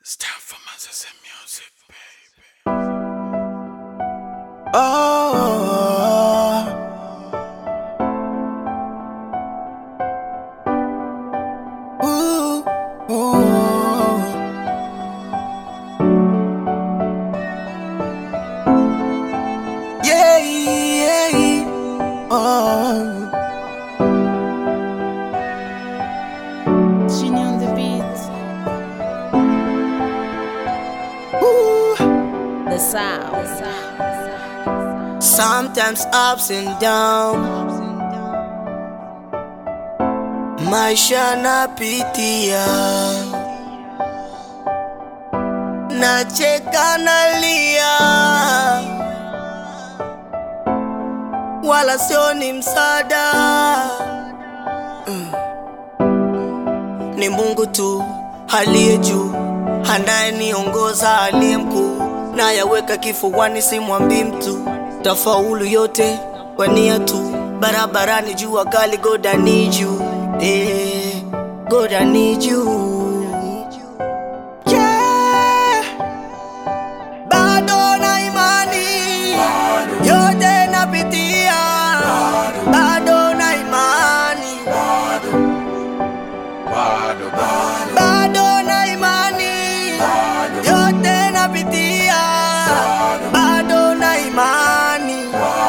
It's time for Moses and music, baby. Oh, ooh, ooh. Yeah, yeah, oh. Genie on the beat, Ooh. the sound. Sometimes ups and downs, maisha napitia, nacheka nalia, wala sio ni msaada Mm. Ni Mungu tu aliye juu, anayeniongoza aliye mkuu, nayaweka kifuani, simwambii mtu, tafaulu yote kwa nia tu, barabarani jua kali, God I need you, eh, God I need you. Yeah. Bado na imani yote napitia, bado na imani bado na imani yote napitia, bado na imani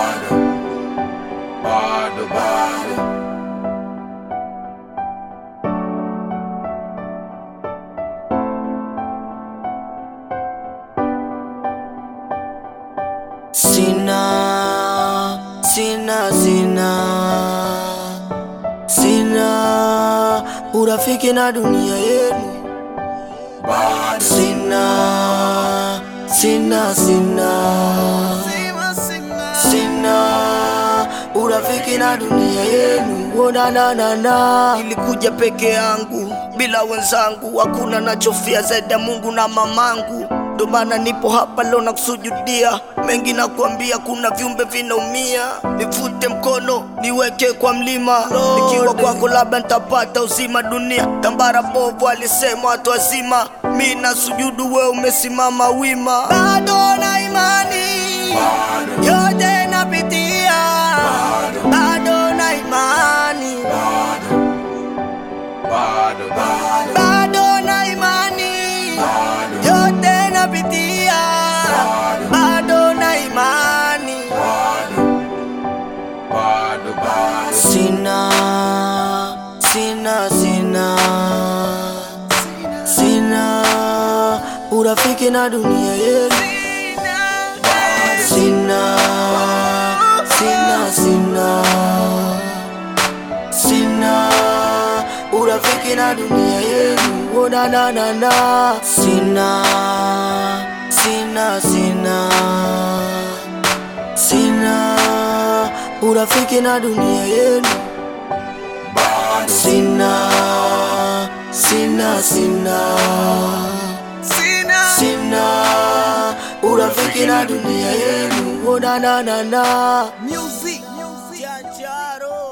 sina sina sina sina urafiki na dunia yenu sina sina sina sina urafiki na dunia yenu onananana ilikuja peke yangu bila wenzangu hakuna nachofia zaidi ya mungu na mamangu ndo maana nipo hapa leo na kusujudia mengi na kuambia kuna viumbe vinaumia nifute mkono niweke kwa mlima nikiwa kwako labda nitapata uzima dunia tambara bovu alisema watu wazima mi na sujudu we umesimama wima bado na imani yote napitia bado na imani bado na imani yote napitia bado na imani sina sina sina sina urafiki na dunia yenu sina sina sina sina urafiki na dunia yenu onananana sina sina sina sina urafiki na dunia yenu sina sina sina sina urafiki na dunia yenu onananana music Janjaro